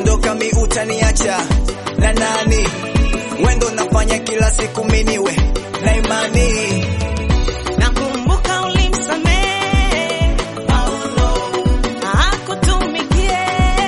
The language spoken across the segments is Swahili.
ukiondoka mi utaniacha na nani? Wendo nafanya kila siku miniwe na imani Nakumbuka ulimsamehe Paulo akutumikie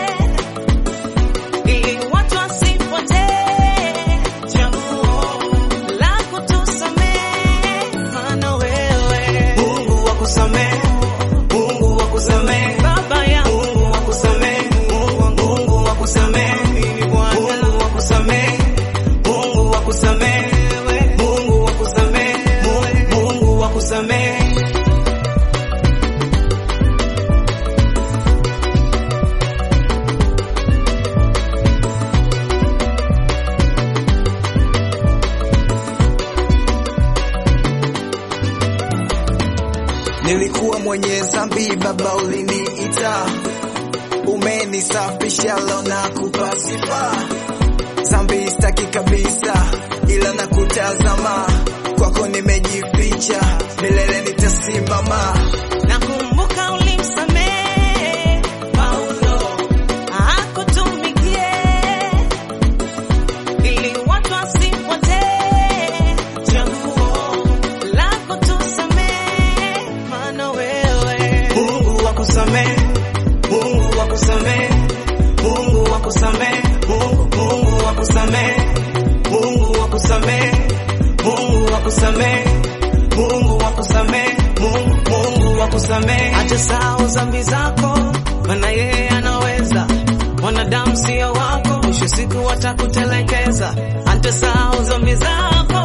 ili watu wasipotee. Chaguo la kutusamehe maana wewe Mungu wakusamehe, Mungu wakusamehe, Baba yangu Mungu wakusamehe, Mungu Mungu wakusamehe, Mungu wakusamehe, Mungu wakusamehe, Mungu wakusamehe, Mungu Mungu wakusamehe. Nilikuwa mwenye dhambi, Baba uliniita, umenisafisha, leo nakupa sifa. Dhambi sitaki kabisa, ila nakutazama, kwako nimejificha, milele nitasimama. nakumbuka ulimsamehe Paulo akutumikie ili watu wasipotee. Chaguo la kutusamehe maana wewe Mungu wakusamehe, Mungu wakusamehe, Mungu wakusamehe, Mungu Mungu wakusamehe, Mungu wakusamehe, Mungu wakusamehe, Mungu wakusamehe, Mungu Mungu wakusamehe. acha sahau dhambi zako, maana yeye anaweza. Wanadamu sio wako, mwisho siku watakutelekeza. Acha sahau dhambi zako,